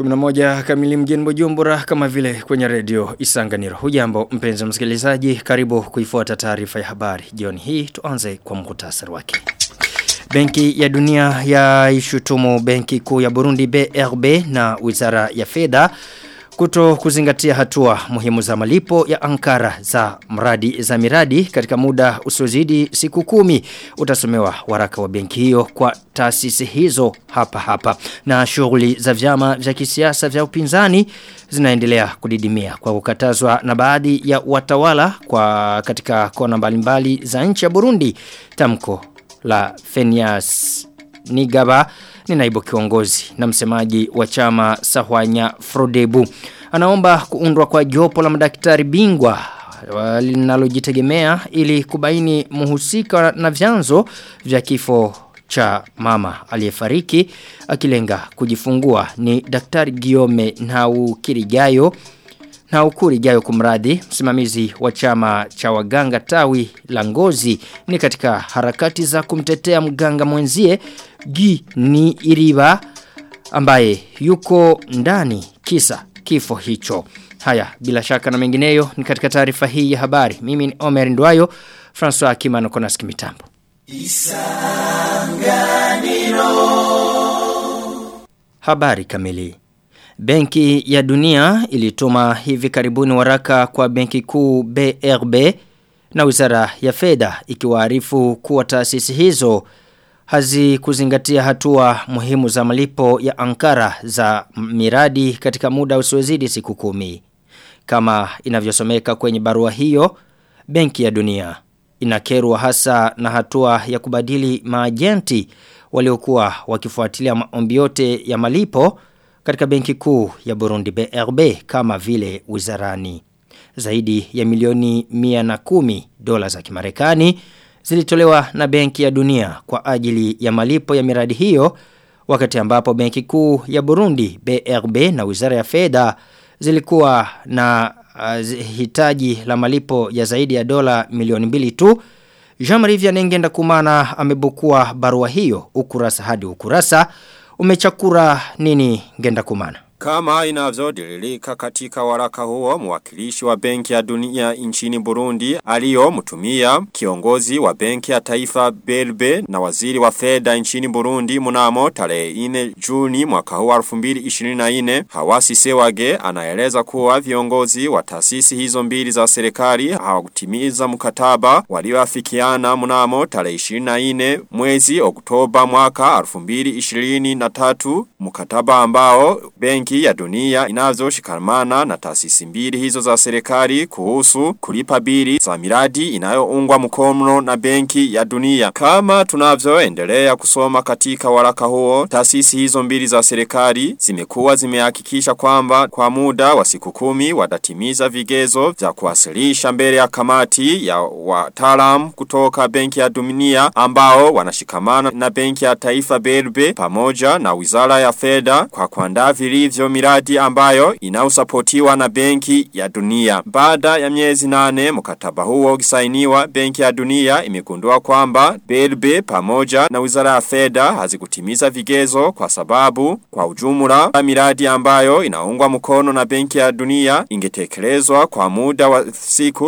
11 kamili mjini Bujumbura kama vile kwenye redio Isanganiro. Hujambo mpenzi msikilizaji, karibu kuifuata taarifa ya habari. Jioni hii tuanze kwa muhtasari wake. Benki ya dunia ya ishutumu benki kuu ya Burundi BRB na wizara ya fedha kuto kuzingatia hatua muhimu za malipo ya Ankara za mradi za miradi katika muda usiozidi siku kumi utasomewa waraka wa benki hiyo kwa taasisi hizo hapa hapa na shughuli za vyama vya kisiasa vya upinzani zinaendelea kudidimia kwa kukatazwa na baadhi ya watawala kwa katika kona mbalimbali za nchi ya Burundi tamko la Fenias Nigaba ni naibu kiongozi na msemaji wa chama Sahwanya Frodebu. Anaomba kuundwa kwa jopo la madaktari bingwa linalojitegemea ili kubaini muhusika na vyanzo vya kifo cha mama aliyefariki akilenga kujifungua ni daktari Giome Naukirigayo na ukuri jayo kumradi msimamizi wa chama cha waganga tawi la ngozi ni katika harakati za kumtetea mganga mwenzie Gi ni Iriba ambaye yuko ndani kisa kifo hicho. Haya bila shaka na mengineyo ni katika taarifa hii ya habari. Mimi ni Omer Ndwayo, François Kimano Konaski mitambo. Isanganiro. Habari kamili. Benki ya dunia ilituma hivi karibuni waraka kwa benki kuu BRB na wizara ya fedha ikiwaarifu kuwa taasisi hizo hazikuzingatia hatua muhimu za malipo ya Ankara za miradi katika muda usiozidi siku kumi. Kama inavyosomeka kwenye barua hiyo, benki ya dunia inakerwa hasa na hatua ya kubadili maajenti waliokuwa wakifuatilia maombi yote ya malipo katika benki kuu ya Burundi BRB kama vile wizarani. Zaidi ya milioni mia na kumi dola za kimarekani zilitolewa na benki ya dunia kwa ajili ya malipo ya miradi hiyo wakati ambapo benki kuu ya Burundi BRB na wizara ya fedha zilikuwa na uh, hitaji la malipo ya zaidi ya dola milioni mbili tu. Jean-Marie Vianengenda kumana amebukua barua hiyo ukurasa hadi ukurasa umechakura nini ngenda kumana? Kama inavyotiririka katika waraka huo mwakilishi wa benki ya dunia nchini Burundi aliyo mtumia kiongozi wa benki ya taifa Belbe na waziri wa fedha nchini Burundi mnamo tarehe 4 Juni mwaka huu 2024 Hawasi Sewage anaeleza kuwa viongozi wa taasisi hizo mbili za serikali hawakutimiza mkataba walioafikiana mnamo tarehe 24 mwezi Oktoba mwaka 2023 mkataba ambao benki benki ya dunia inazoshikamana na taasisi mbili hizo za serikali kuhusu kulipa bili za miradi inayoungwa mkono na benki ya dunia. Kama tunavyoendelea kusoma katika waraka huo, taasisi hizo mbili za serikali zimekuwa zimehakikisha kwamba kwa muda wa siku kumi watatimiza vigezo vya kuwasilisha mbele ya kamati ya wataalamu kutoka benki ya dunia ambao wanashikamana na benki ya taifa Belbe pamoja na wizara ya fedha kwa kuandaa vilivyo miradi ambayo inausapotiwa na benki ya dunia. Baada ya miezi nane mkataba huo ukisainiwa benki ya dunia imegundua kwamba BLB pamoja na wizara ya fedha hazikutimiza vigezo kwa sababu kwa ujumla miradi ambayo inaungwa mkono na benki ya dunia ingetekelezwa kwa muda wa siku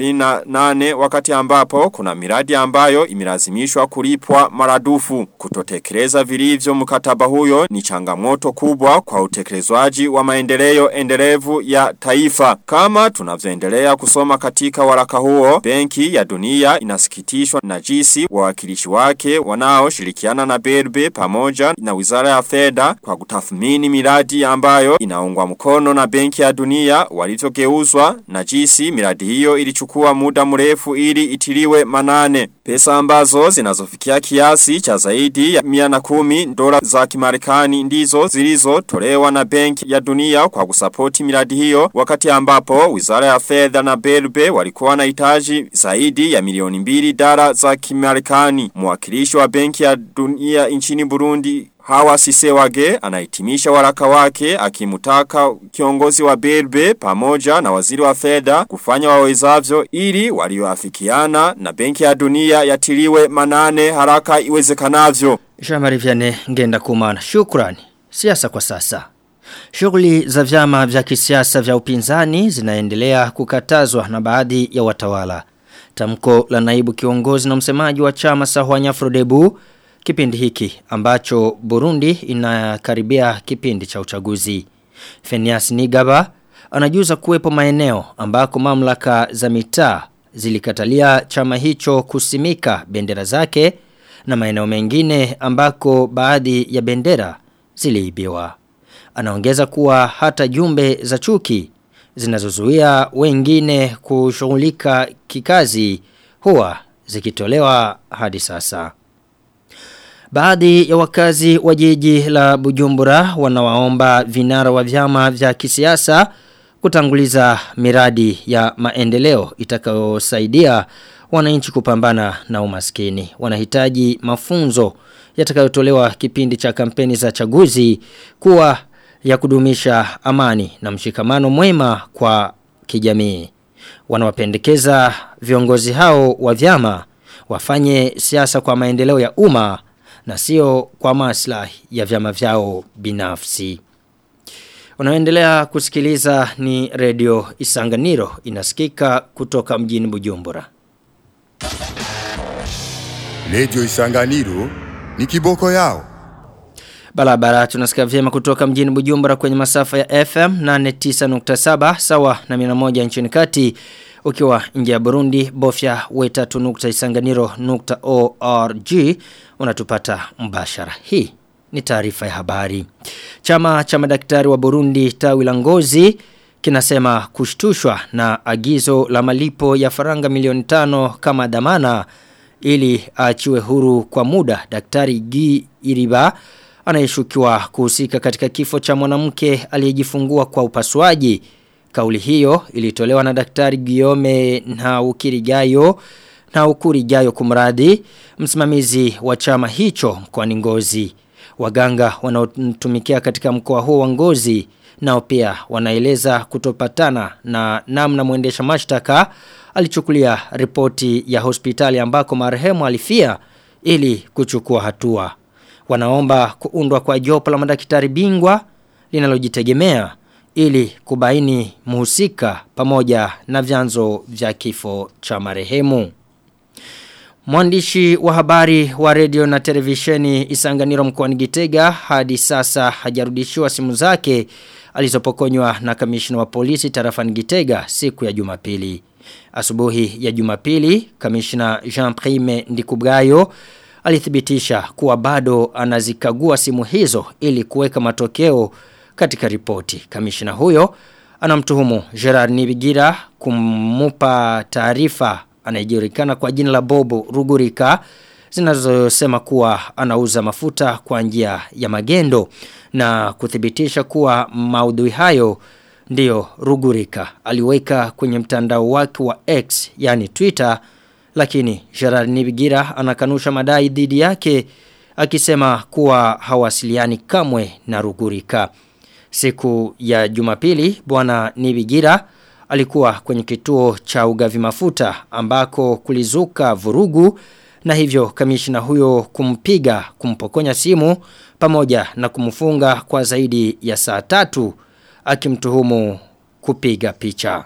38 wakati ambapo kuna miradi ambayo imelazimishwa kulipwa maradufu. Kutotekeleza vilivyo mkataba huyo ni changamoto kubwa kwa utekelezwaji wa maendeleo endelevu ya taifa. Kama tunavyoendelea kusoma katika waraka huo, benki ya dunia inasikitishwa na jinsi wawakilishi wake wanaoshirikiana na Berbe pamoja na wizara ya fedha kwa kutathmini miradi ambayo inaungwa mkono na benki ya dunia walivyogeuzwa na jinsi miradi hiyo ilichukua muda mrefu ili itiliwe manane. Pesa ambazo zinazofikia kiasi cha zaidi ya 110 dola za kimarekani ndizo zilizotolewa na benki ya dunia kwa kusapoti miradi hiyo wakati ambapo wizara ya fedha na Belbe walikuwa na hitaji zaidi ya milioni mbili dola za kimarekani. Mwakilishi wa benki ya dunia nchini Burundi Hawa Sisewage anahitimisha waraka wake akimutaka kiongozi wa Belbe pamoja na waziri wa fedha kufanya wawezavyo ili walioafikiana na benki ya dunia yatiliwe manane haraka iwezekanavyo. Shamari vyane ngenda kumana. Shukrani. Siasa kwa sasa. Shughuli za vyama vya kisiasa vya upinzani zinaendelea kukatazwa na baadhi ya watawala. Tamko la naibu kiongozi na msemaji wa chama Sahwanya Frodebu kipindi hiki ambacho Burundi inakaribia kipindi cha uchaguzi. Fenias Nigaba anajuza kuwepo maeneo ambako mamlaka za mitaa zilikatalia chama hicho kusimika bendera zake na maeneo mengine ambako baadhi ya bendera ziliibiwa. Anaongeza kuwa hata jumbe za chuki zinazozuia wengine kushughulika kikazi huwa zikitolewa hadi sasa. Baadhi ya wakazi wa jiji la Bujumbura wanawaomba vinara wa vyama vya kisiasa kutanguliza miradi ya maendeleo itakayosaidia wananchi kupambana na umaskini. Wanahitaji mafunzo yatakayotolewa kipindi cha kampeni za chaguzi kuwa ya kudumisha amani na mshikamano mwema kwa kijamii. Wanawapendekeza viongozi hao wa vyama wafanye siasa kwa maendeleo ya umma na sio kwa maslahi ya vyama vyao binafsi. Unaendelea kusikiliza ni redio Isanganiro inasikika kutoka mjini Bujumbura. Redio Isanganiro ni kiboko yao. Barabara tunasikia vyema kutoka mjini Bujumbura kwenye masafa ya FM 89.7 sawa na 101 nchini kati ukiwa nje ya Burundi bofya weta.isanganiro.org unatupata mbashara. Hii ni taarifa ya habari. Chama cha madaktari wa Burundi tawi la Ngozi kinasema kushtushwa na agizo la malipo ya faranga milioni tano kama dhamana ili aachiwe huru kwa muda daktari Gi Iriba anayeshukiwa kuhusika katika kifo cha mwanamke aliyejifungua kwa upasuaji. Kauli hiyo ilitolewa na daktari Guillaume na Ukirigayo na Ukurigayo kumradi msimamizi wa chama hicho mkoani Ngozi. Waganga wanaotumikia katika mkoa huo wa Ngozi nao pia wanaeleza kutopatana na namna mwendesha mashtaka alichukulia ripoti ya hospitali ambako marehemu alifia ili kuchukua hatua. Wanaomba kuundwa kwa jopo la madaktari bingwa linalojitegemea ili kubaini muhusika pamoja na vyanzo vya kifo cha marehemu. Mwandishi wa habari wa radio na televisheni Isanganiro mkoani Gitega hadi sasa hajarudishiwa simu zake alizopokonywa na kamishna wa polisi tarafani Gitega siku ya Jumapili. Asubuhi ya Jumapili, kamishna Jean Prime Ndikubgayo alithibitisha kuwa bado anazikagua simu hizo ili kuweka matokeo katika ripoti. Kamishna huyo anamtuhumu Gerard Nibigira kumupa taarifa anayejulikana kwa jina la Bobo Rugurika zinazosema kuwa anauza mafuta kwa njia ya magendo na kuthibitisha kuwa maudhui hayo ndiyo Rugurika aliweka kwenye mtandao wake wa X yani Twitter lakini Gerard Nibigira anakanusha madai dhidi yake akisema kuwa hawasiliani kamwe na Rugurika. Siku ya Jumapili bwana Nibigira alikuwa kwenye kituo cha ugavi mafuta ambako kulizuka vurugu na hivyo kamishina huyo kumpiga kumpokonya simu pamoja na kumfunga kwa zaidi ya saa tatu akimtuhumu kupiga picha.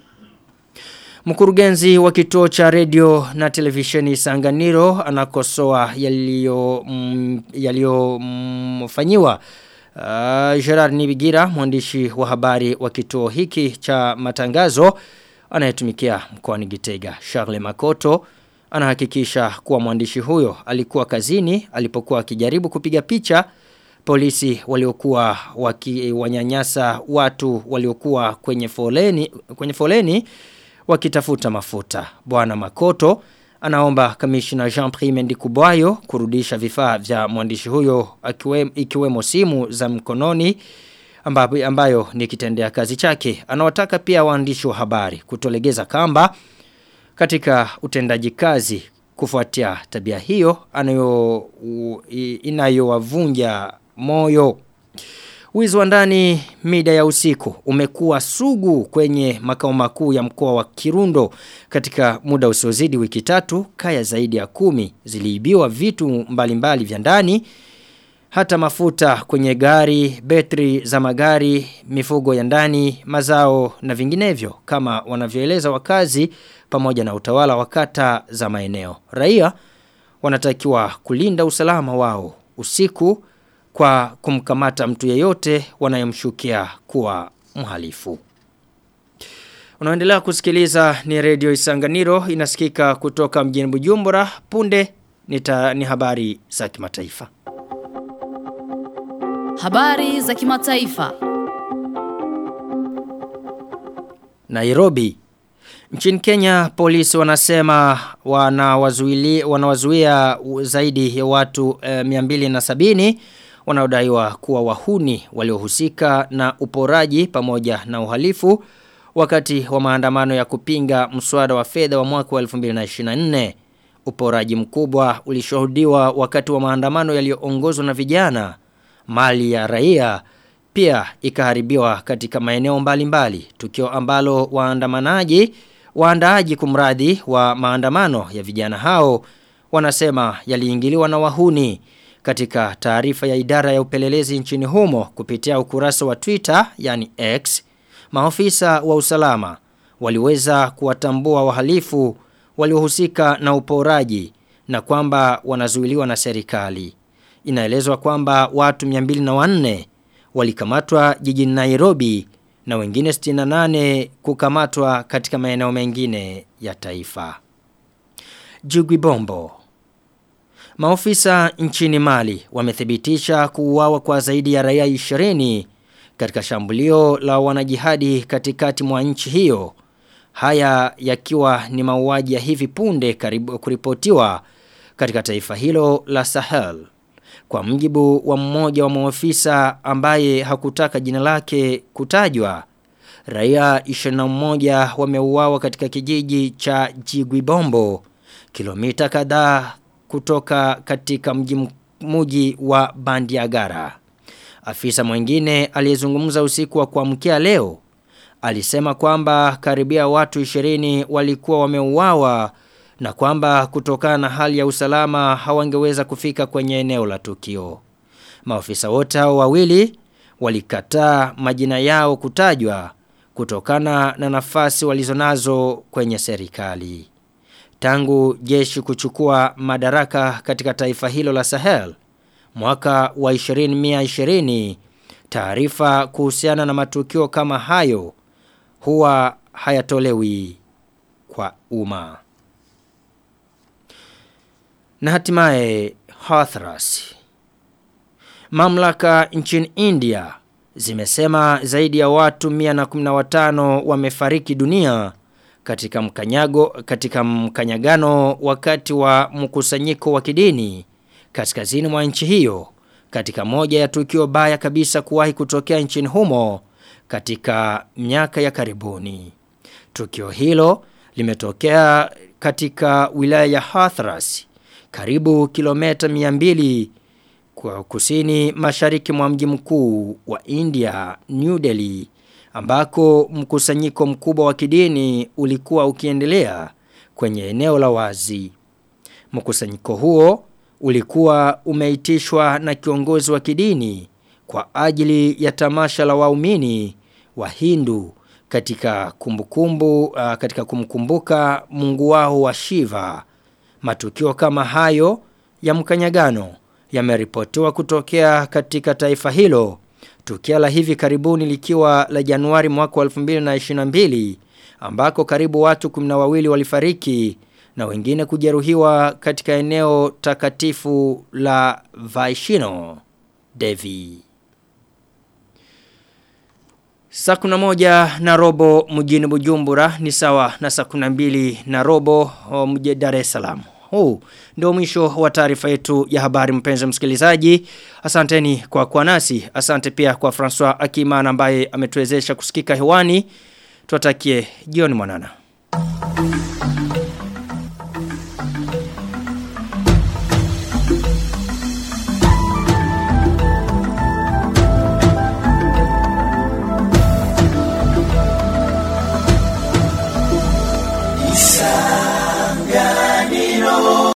Mkurugenzi wa kituo cha radio na televisheni Sanganiro anakosoa yaliyo mm, yaliyo mfanyiwa Uh, Gerard Nibigira mwandishi wa habari wa kituo hiki cha matangazo anayetumikia mkoani Gitega Charles Makoto anahakikisha kuwa mwandishi huyo alikuwa kazini alipokuwa akijaribu kupiga picha polisi waliokuwa wakiwanyanyasa watu waliokuwa kwenye foleni kwenye foleni wakitafuta mafuta bwana Makoto anaomba kamishna Jean Prime Ndikubwayo kurudisha vifaa vya mwandishi huyo akiwe, ikiwemo simu za mkononi ambayo, ambayo ni kitendea kazi chake. Anawataka pia waandishi wa habari kutolegeza kamba katika utendaji kazi kufuatia tabia hiyo anayo inayowavunja moyo. Wizi wa ndani mida ya usiku umekuwa sugu kwenye makao makuu ya mkoa wa Kirundo katika muda usiozidi wiki tatu kaya zaidi ya kumi ziliibiwa vitu mbalimbali vya ndani hata mafuta kwenye gari, betri za magari, mifugo ya ndani, mazao na vinginevyo kama wanavyoeleza wakazi pamoja na utawala wa kata za maeneo. Raia wanatakiwa kulinda usalama wao usiku kwa kumkamata mtu yeyote wanayemshukia kuwa mhalifu. Unaendelea kusikiliza ni redio Isanganiro inasikika kutoka mjini Bujumbura punde nita, ni habari za kimataifa. Habari za kimataifa. Nairobi Nchini Kenya polisi wanasema wanawazuia wanawazuia zaidi ya watu e, 270 wanaodaiwa kuwa wahuni waliohusika na uporaji pamoja na uhalifu wakati wa maandamano ya kupinga mswada wa fedha wa mwaka wa 2024. Uporaji mkubwa ulishuhudiwa wakati wa maandamano yaliyoongozwa na vijana. Mali ya raia pia ikaharibiwa katika maeneo mbalimbali. Tukio ambalo waandamanaji waandaaji kumradhi wa maandamano ya vijana hao wanasema yaliingiliwa na wahuni katika taarifa ya idara ya upelelezi nchini humo kupitia ukurasa wa Twitter yani X maofisa wa usalama waliweza kuwatambua wahalifu waliohusika na uporaji na kwamba wanazuiliwa na serikali. Inaelezwa kwamba watu 204 walikamatwa jijini Nairobi na wengine 68 kukamatwa katika maeneo mengine ya taifa. Jugwibombo Maofisa nchini Mali wamethibitisha kuuawa kwa zaidi ya raia 20 katika shambulio la wanajihadi katikati mwa nchi hiyo. Haya yakiwa ni mauaji ya hivi punde karibu kuripotiwa katika taifa hilo la Sahel. Kwa mjibu wa mmoja wa maofisa ambaye hakutaka jina lake kutajwa, raia 21 wameuawa katika kijiji cha Jigwibombo, kilomita kadhaa kutoka katika mji mji wa Bandiagara. Afisa mwingine aliyezungumza usiku wa kuamkia leo alisema kwamba karibia watu 20 walikuwa wameuawa na kwamba kutokana na hali ya usalama hawangeweza kufika kwenye eneo la tukio. Maofisa wote hao wawili walikataa majina yao kutajwa kutokana na nafasi walizonazo kwenye serikali. Tangu jeshi kuchukua madaraka katika taifa hilo la Sahel mwaka wa 2020 taarifa kuhusiana na matukio kama hayo huwa hayatolewi kwa umma. Na hatimaye Hathras. Mamlaka nchini India zimesema zaidi ya watu 115 wamefariki dunia katika mkanyago katika mkanyagano wakati wa mkusanyiko wa kidini kaskazini mwa nchi hiyo katika moja ya tukio baya kabisa kuwahi kutokea nchini humo katika miaka ya karibuni. Tukio hilo limetokea katika wilaya ya Hathras karibu kilomita 200 kwa kusini mashariki mwa mji mkuu wa India New Delhi ambako mkusanyiko mkubwa wa kidini ulikuwa ukiendelea kwenye eneo la wazi. Mkusanyiko huo ulikuwa umeitishwa na kiongozi wa kidini kwa ajili ya tamasha la waumini wa Hindu katika kumbukumbu uh, katika kumkumbuka Mungu wao wa Shiva. Matukio kama hayo ya mkanyagano yameripotiwa kutokea katika taifa hilo. Tukio la hivi karibuni likiwa la Januari mwaka wa 2022 ambako karibu watu 12 walifariki na wengine kujeruhiwa katika eneo takatifu la Vaishino Devi. Saa kuna moja na robo mjini Bujumbura ni sawa na saa kuna mbili na robo mjini Dar es Salaam. Huu ndio mwisho wa taarifa yetu ya habari mpenzi msikilizaji. Asanteni kwa kuwa nasi. Asante pia kwa François Akimana ambaye ametuwezesha kusikika hewani. Tuwatakie jioni mwanana.